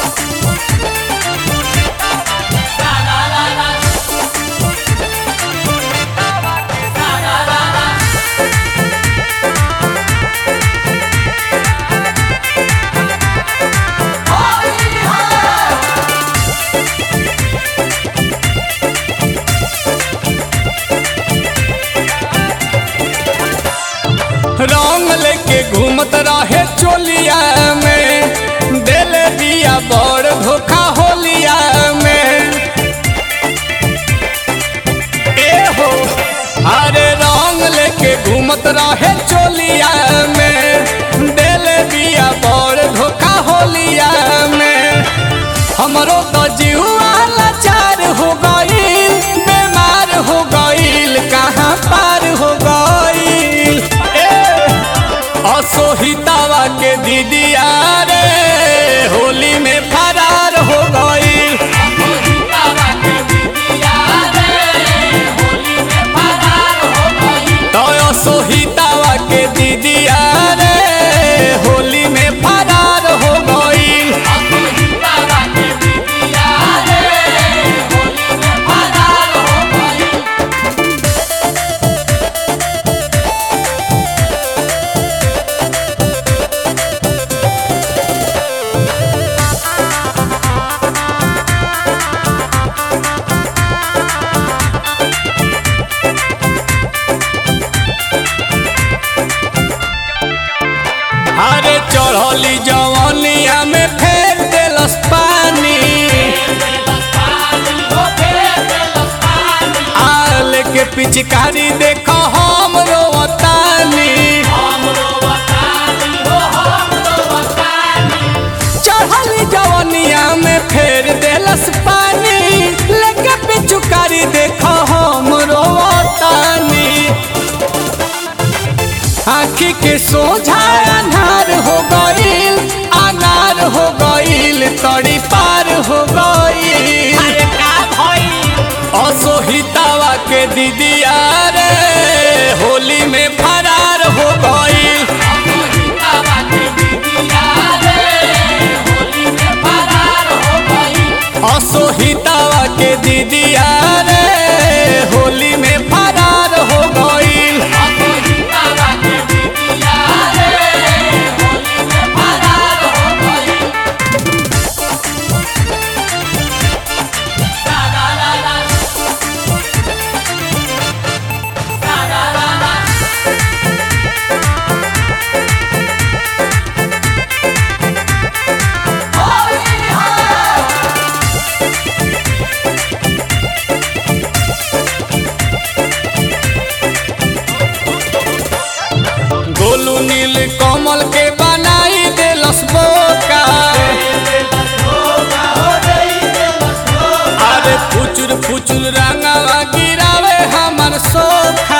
रंग लेके घूमत रहे चोलिया में दिल दिया बड़ धोखा होलिया में ए हो अरे रंग लेके घूमत रहे चोलिया में दिल दिया बड़ धोखा होलिया में हमरो तो जीवा लाचार हो गईल बीमार हो गईल कहाँ पार हो गईल ए असोहितावा के दीदिया रे होली में फरार हो गई तो असोहितावा के दीदिया रे होली में फरार हो गई अरे चढ़ली जवनिया में फेर देलस पानी आल के पिचकारी देखो हम रोवतानी चढ़ली जवनिया में फेर देलस पानी लेके पिचकारी देखो हम रोवतानी आखी के सोझा अनार हो गईल अनार हो गईल तड़ी पार हो गईल असोहितावा के दीदिया रे होली में फरार हो गईल असोहितावा के दीदिया रे होली में फरार हो गईल गोलू नील कमल के बनाई देलस बोका अरे फुचुर फुचुर रंगवा गिरावे हमर सोखा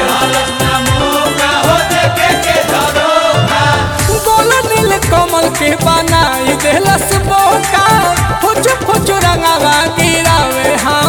गोलू नील कमल के बनाई देलस बोका फुचुर फुचुर रंगवा गिरावे हम